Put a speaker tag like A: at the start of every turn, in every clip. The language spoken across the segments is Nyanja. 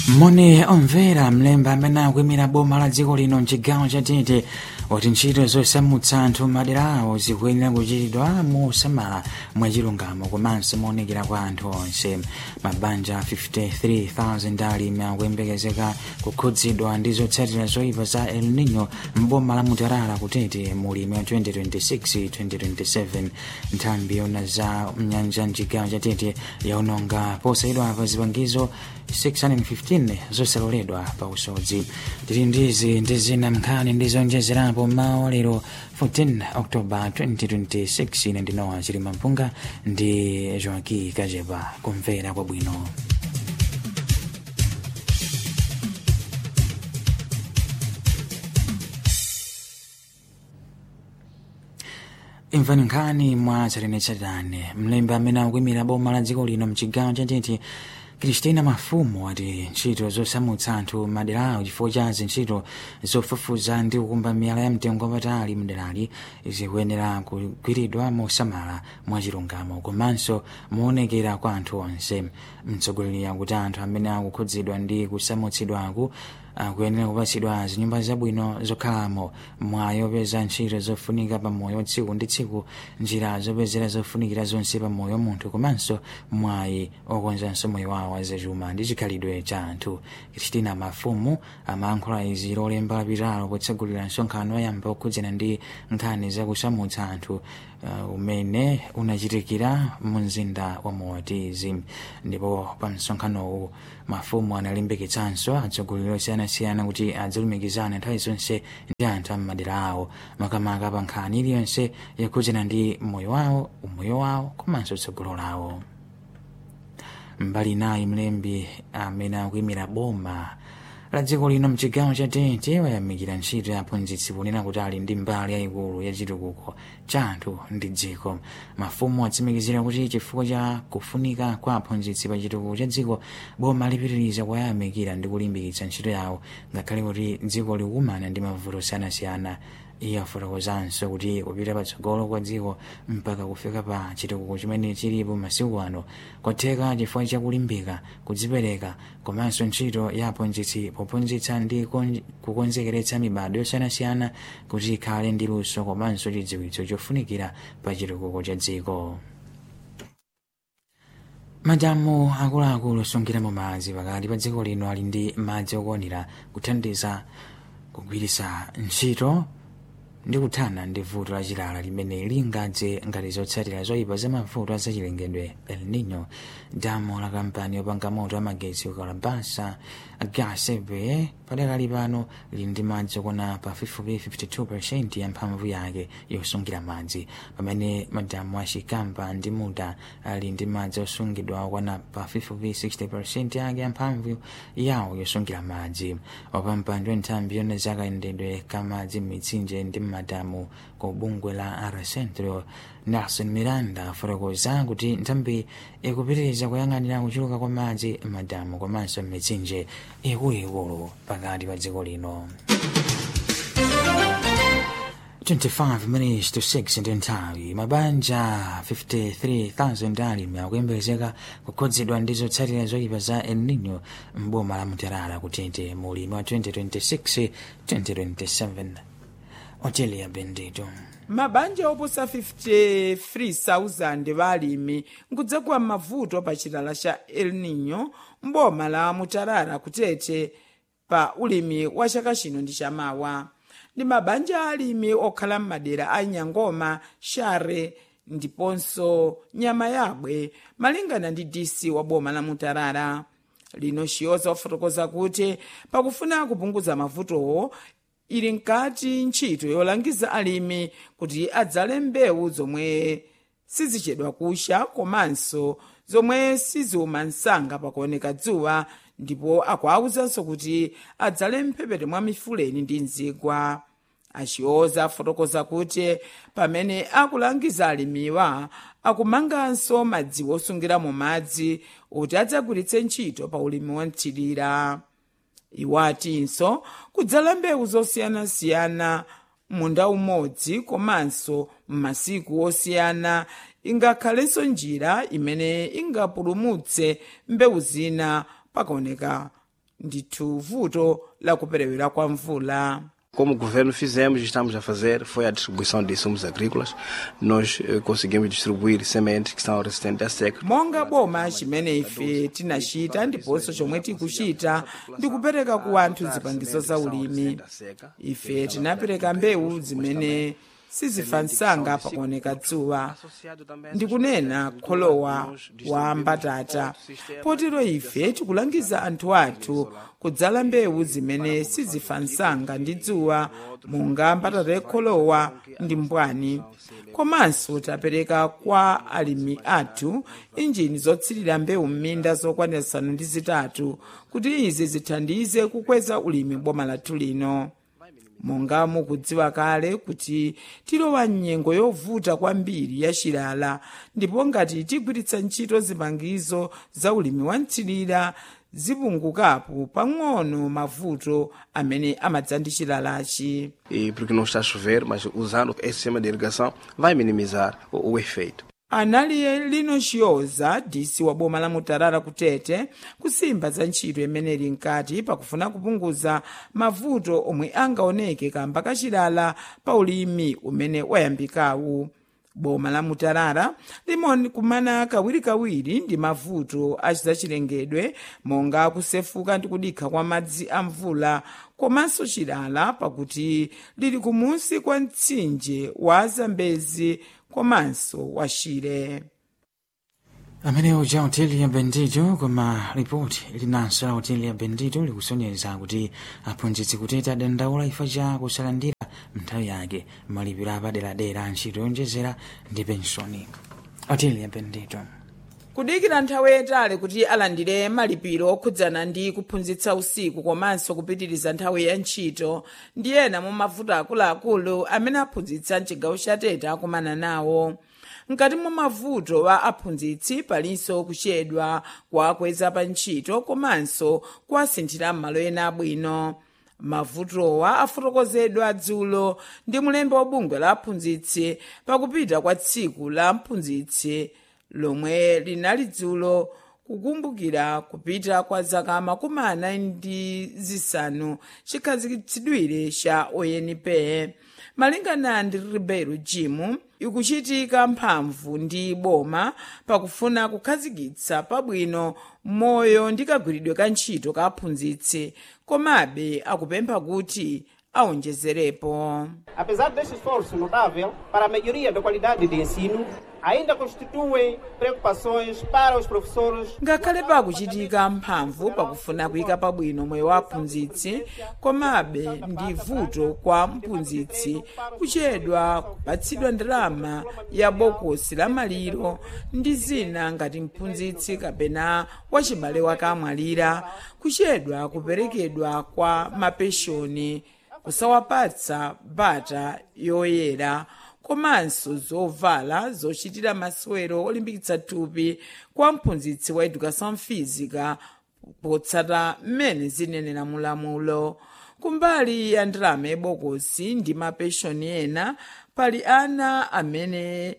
A: moni omvera mlembi amene akuyimira boma la dziko lino mchigawo cha tete wati ntchito zosamutsa anthu madera awo zikuyenera kuchitidwa mosamala mwachilungamo komanso moonekera kwa anthu onse mabanja 53000 alimi akuyembekezeka kukhudzidwa ndi zotsatira zoyipa za el nino mboma la mutarara kutete mulimi wa 2026-2027 nthambi yona za mnyanja mchigawo cha tete yaononga posayidwapo zipangizo 615 zosaloledwa pa usodzi tili ndizi ndi zina mnkhani ndi zonjezerapo mawa lero 14 october 2026 ine ndinowa chilima mpunga ndi joaki kajepa kumvera kwabwino imvani nkhani mwa tsatanetsatane mlembi amene akuyimira boma la dziko lino mchigawo cha tete kristina mafumu ati ntchito zosamutsa anthu maderawo chifukwa cha zintchito zofufuza ndi kukumba miyala ya mtengo wapatali mderali zikuyenera kugwiridwa mosamala mwachilungamo komanso moonekera kwa anthu onse mtsogoleri akuti anthu amene akukhudzidwa ndi kusamutsidwaku akuyenera kupatsidwa zinyumba zabwino zokhalamo mwayi opeza ntchito zofunika pamoyo tsiku ndi tsiku njira zopezera zofunikira zonse pamoyo munthu komanso mwayi okonzanso moyo wawo wazachuma ndi chikhalidwe cha anthu kristina mafumu amayankhula izi lolemba lapitalo potsegulira msonkhano wayamba okhudzana ndi nkhani zakusamutsa anthu uh, umene unachitikira mu mzinda wa moatizi ndipo pa msonkhanowu mafumu analimbikitsanso atsogoleri osiyanasiyana kuti adzalumikizana nthawi zonse ndi anthu ammadera awo makamaka pa nkhani iliyonse yakhudzana ndi moyo wawo umoyo wawo komanso tsogolo lawo mbali nayi mlembi amene akuyimira boma la dziko lino mchigawo cha tete wayamikira ntchito ya aphunzitsi ponena kuti ali ndi mbali yayikulu ya chitukuko cha anthu ndi dziko mafumu atsimikizira kuti chifukwa cha kufunika kwa aphunzitsi pa chitukuko cha dziko boma lipitiriza kuwayamikira ndi kulimbikitsa ntchito yawo ngakhale kuti dziko likumana ndi mavuto osiyanasiyana iye afotokozanso kuti kupita patsogolo kwa dziko mpaka kufika pa chitukuko chimene chilipo masiku ano kwatheka chifukwa chakulimbika kudzipereka komanso ntchito ya aphunzitsi pophunzitsa ndi kukonzekeretsa mibado yosiyanasiyana kuti ikhale ndi luso komanso chidziwitso chofunikira pa chitukuko cha dziko madamu akuluakulu osungiramo madzi pakati pa dziko lino ali ndi madzi okwanira kuthandiza kugwiritsa ntchito ndi kuthana ndi vuto lachilala limene lingadze ngati zotsatira zoyipa za mavuto azachilengedwe el nino damu la kampani yopanga moto amagetsi ukalabasa gasebe padakali pano lili ndi madzi okwana pa 52% ya mphamvu yake yosungira madzi pamene madamu a chikamba ndi muta ali ndi madzi osungidwa okwana pa 60% yake ya mphamvu yawo yosungira madzi wapampando nthambi yona zakayendedwe kamadzi m'mitsinje ndi madamu ku bungwe la arcentro nelson miranda afotokoza kuti nthambi ikupitiriza kuyang'anira kuchuluka kwa madzi madamu komanso m'mitsinje ikuluikulu pakati pa dziko lino 25 minutes to 6 ndi nthawi mabanja 53,000 alimi akuyembekezeka kukhudzidwa ndi zotsatira zoyipa za el nino mboma la mutarara kutete mulimi wa 2026 2027 otelia bendito
B: mabanja oposa 53,000 balimi nkudzagwa mavuto pa chilala cha el nino mboma la mutarara kutete pa ulimi wa chaka chino ndi chamawa ndi mabanja alimi okhala m'madera a nyangoma share ndiponso nyama yabwe malingana ndi dc wa boma la mutarara lino chiyoza wafotokoza kuti pakufuna kupunguza mavutowo ili nkati ntchito yolangiza alimi kuti adzale mbewu zomwe sizichedwa kusha komanso zomwe siziuma msanga pakuoneka dzuwa ndipo akuawuzanso kuti adzale mphepete mwa mifuleni ndi mzigwa achiyoza afotokoza kuti pamene akulangiza alimiwa akumanganso madziwo osungiramo madzi kuti adzagwiritse ntchito pa ulimi wamthirira iwo atinso kudzala mbewu zosiyanasiyana munda umodzi komanso m'masiku osiyana ingakhalenso njira imene ingapulumutse mbewu zina pakaoneka ndithu vuto la kuperewera kwa mvula
C: Como governo fizemos e estamos a fazer foi a distribuição de insumos agrícolas. Nós eh, conseguimos distribuir sementes que são resistentes à seca.
B: monga boma chimene ife tinachita ndiponso chomwe tikuchita ndi kupereka ku anthu zipangizo za ulimi ife tinapereka mbewu zimene sizifa msanga pakuoneka dzuwa ndikunena kholowa wa mbatata potero ife tikulangiza anthu athu kudzala mbewu zimene sizifa msanga ndi dzuwa monga mbatata yakholowa ndi mbwani komanso tapereka kwa alimi athu injini zotsirira mbewu m'minda zokwanira zisanu ndi zitatu kuti izi zithandize kukweza ulimi boma lathu lino monga mukudziwa kale kuti tilowa mnyengo yovuta kwambiri ya chilala ndipo ngati tigwiritsa ntchito zipangizo za ulimi wa mtsilira zipungukapo pang'ono mavuto amene amadza ndi chilalachi
C: E porque não está a chover, mas usando esse sistema de irrigação vai minimizar o, o efeito.
B: anali lino chiyoza disi wa boma la mutarara kutete kusimba za ntchito imene ili mkati pakufuna kupunguza mavuto omwe angaoneke kamba kachilala pa ulimi umene wayambikawu boma la mutarara limakumana kawirikawiri ndi mavuto achizachilengedwe monga kusefuka ndi kudikha kwa madzi a mvula komanso chilala pakuti lili kumunsi kwa mtsinje wa zambezi komanso wa shire
A: amene uja hoteli ya bendito koma ripoti linanso la hoteli ya bendito likusonyeza kuti aphunzitsi kuteta dandaula ifa cha kusalandira nthawi yake malipiro apaderadera a ntchito yonjezera ndi pensoni hoteli ya bendito
B: kudikira nthawi yayitali kuti alandire malipiro okhudzana ndi kuphunzitsa usiku komanso kupitiriza nthawi ya ntchito ndi ena mwa mavuto akuluakulu amene aphunzitsa mchigawo cha tete akumana nawo mkati mwa mavuto wa aphunzitsi palinso kuchedwa kuwakweza pa ntchito komanso kuwasinthira m'malo ena abwino mavutowa afotokozedwa dzulo ndi mulembe wa bungwe la aphunzitsi pakupita kwa tsiku la mphunzitsi lomwe linali dzulo kukumbukira kupita kwa zaka makumi anayi ndi zisanu chikhazikitsidwire cha onp malingana ndi ribeiro jimu ikuchitika mphamvu ndi boma pakufuna kukhazikitsa pabwino moyo ndi kagwiridwe ka ntchito ka aphunzitsi komabe akupempha kuti awonjezerepo
D: Apesar deste esforço notável para a melhoria da qualidade de ensino, ainda constituem preocupações para os professores
B: ngakhale pakuchitika mphamvu pakufuna kuyika pabwino moyo wa aphunzitsi komabe ndi vuto kwa mphunzitsi kuchedwa kupatsidwa ndalama ya bokosi la maliro ndi zina ngati mphunzitsi kapena wachibale wake amwalira kuchedwa kuperekedwa kwa mapeshoni kusawapatsa bata yoyera komanso zovala zochitira masewero olimbikitsa thupi kwa mphunzitsi wa education physica potsata mmene zinenera mulamulo kumbali ya ndalama yebokosi ndi mapeshoni ena pali ana amene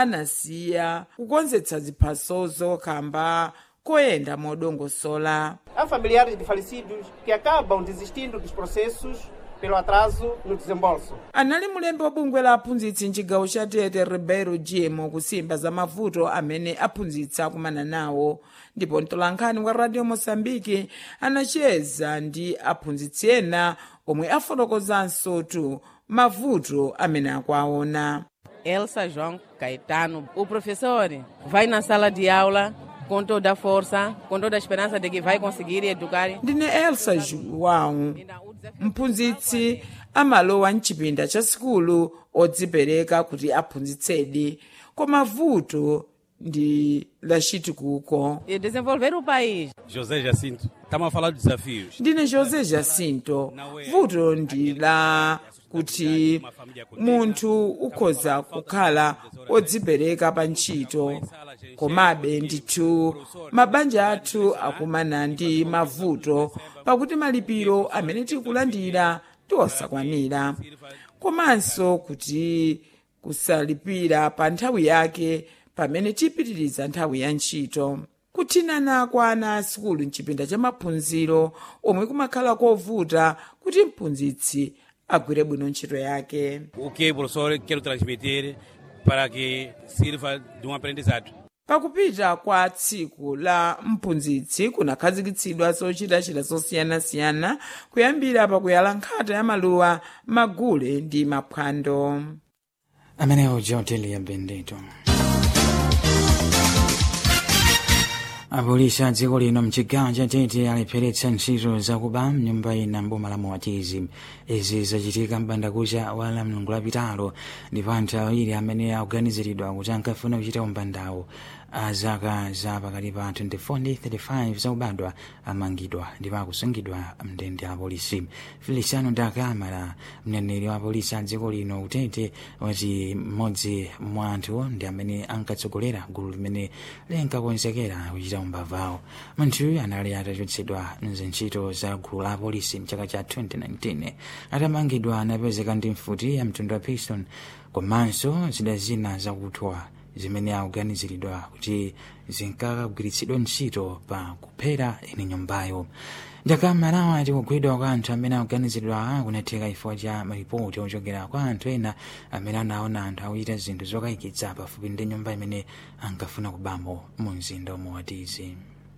B: anasiya kukonzetsa ziphasozo kamba koyenda modongosola
D: Há familiares de falecidos que acabam desistindo dos processos pelo atraso no desembolso.
B: anali mulembe wa bungwe la aphunzitsi mchigawo cha tete ribeiro jimo kusimba za mavuto amene aphunzitsi akumana nawo ndipo mtolankhani wa radio moçambique anacheza ndi aphunzitsi ena omwe afotokozanso tu mavuto amene akuwaona
E: Elsa João Caetano. O professor vai na sala de aula com toda a força, com toda a esperança de que vai conseguir educar.
B: ndine elsa joão mphunzitsi amalowa mchipinda cha sikulu odzipereka kuti aphunzitsedi koma vuto ndi lachitukuko
E: E desenvolver o país.
F: José Jacinto, estamos a falar de desafios.
B: ndine josé jacinto vuto ndi la kuti munthu ukhoza kukhala odzipereka pa ntchito komabe ndithu mabanja athu akumana ndi mavuto pakuti malipiro amene tikulandira ndi osakwanira komanso kuti kusalipira pa nthawi yake pamene tipitiriza nthawi ya ntchito kuthinana kwa ana a sikulu mchipinda cha maphunziro omwe kumakhala kovuta kuti mphunzitsi agwire bwino ntchito yake
F: O que o professor quer transmitir para que sirva de um aprendizado.
B: pakupita kwa tsiku la mphunzitsi kunakhazikitsidwa zochitachita zosiyanasiyana kuyambira pakuyala nkhata ya maluwa magule ndi maphwando
A: amenewo joteli ya bendeto apolisi a dziko lino mchigawo cha tete alipheretsa ntchito zakuba mnyumba ina mboma la moatizi izi zachitika mbandakucha wa la mlungu lapitalo ndipo anthu awiri amene akuganiziridwa kuti ankafuna kuchita umbandawo a zaka za pakati pa 24 ndi 35 zakubadwa amangidwa ndipo akusungidwa mndende a polisi feliciano dakamara mneneri wa polisi a dziko lino kutete wati mmodzi mwa anthu ndi amene ankatsogolera gulu limene linkakonzekera kuchita umbavawo munthuyu anali atachotsedwa mzintchito za gulu la polisi mchaka cha 2019 atamangidwa anapezeka ndi mfuti ya mtundu wa piston komanso zida zina zakuthwa zimene akuganiziridwa kuti zinkakagwiritsidwa ntchito pa kuphera ine nyumbayo ndakamarawa ati kugwidwa kwa anthu amene akuganiziridwa kunatheka chifukwa cha maripoti ochokera kwa anthu ena amene anaona anthu akuchita zinthu zokayikitsa pafupi ndi nyumba imene ankafuna kubamo mu mzinda umowatizi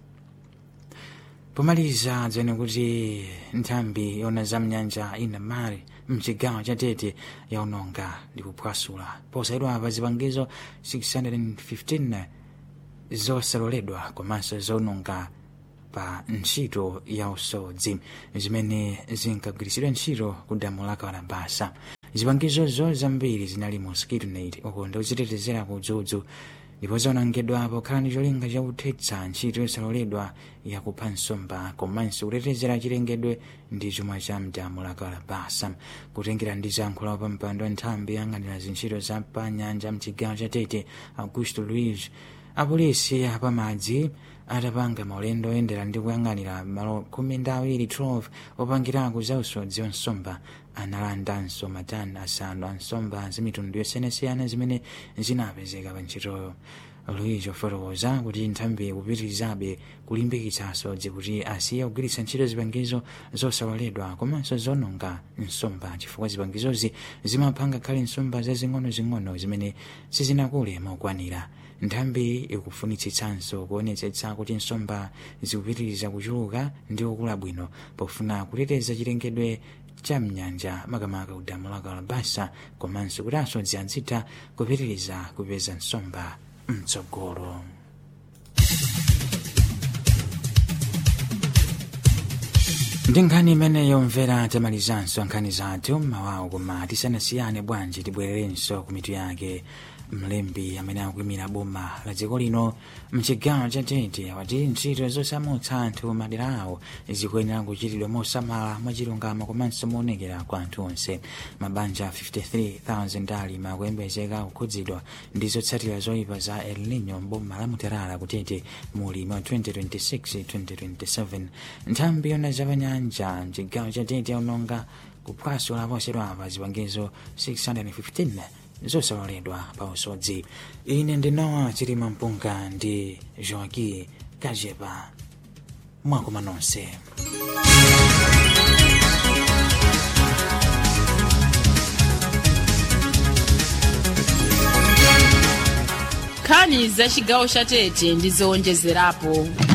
A: pomaliza dzene kuti nthambi yona za mnyanja ina mari mchigawo cha tete yaononga ndi kuphwasula posayidwa pa zipangizo 615 zosaloledwa komanso zononga pa ntchito ya usodzi zimene zinkagwiritsidwa ntchito ku damu la kalabasa zipangizozo zambiri zinali mosquito net uko ndikuzitetezera ku dzudzu ndipo zaonongedwa pokhala ndi cholinga chakuthetsa ntchito yosaloledwa yakupha nsomba komanso kutetezera chilengedwe ndi chuma cha mdamu la kalabasa kutengera ndi zankhulo pa mpando wa nthambi yang'anira zintchito za pa nyanja mchigawo cha tete augusto luis apolisi apamadzi atapanga maulendo oyendera ndi kuyang'anira malo khumi ndi awiri 12 opangirako za usodzi wa nsomba analandanso matani asanu a nsomba zamitundu yosiyanasiyana zimene zinapezeka pa ntchitoyo luis ofotokoza kuti nthambi kupitirizabe kulimbikitsa asodzi kuti asiye kugwiritsa ntchito zipangizo zosaloledwa komanso zononga nsomba chifukwa zipangizozi zimapha ngakhale nsomba zazing'onozing'ono zimene sizinakule mokwanira nthambi ikufunitsitsanso kuonetsetsa kuti nsomba zikupitiriza kuchuluka ndi kukula bwino pofuna kuteteza chilengedwe cha mnyanja makamaka ku damu la kalabasa komanso kuti asodzi azitha kupitiriza kupeza nsomba mtsogolo ndi nkhani imeneyo mvera tamalizanso nkhani zathu mmawawo koma tisanasiyane bwanji tibwererenso ku mitu yake mlembi amene akuyimira boma la dziko lino mchigawo cha tete wati ntchito zosamutsa anthu madera awo zikuyenera kuchitidwa mosamala mwachilungamo komanso moonekera kwa anthu onse mabanja 53000 alimi akuyembekezeka kukhudzidwa ndi zotsatira zoyipa za el nino mboma la muterala kutete mu ulimi wa 2026-2027 nthambi yona zapanyanja mchigawo cha tete yaononga kuphwasula posachedwapa zipangizo 615 zosaloledwa pa usodzi ine ndinowa chilima mpunga ndi joaki kajepa mwakoma nonse
G: nkhani za chigawo cha tete ndi zowonjezerapo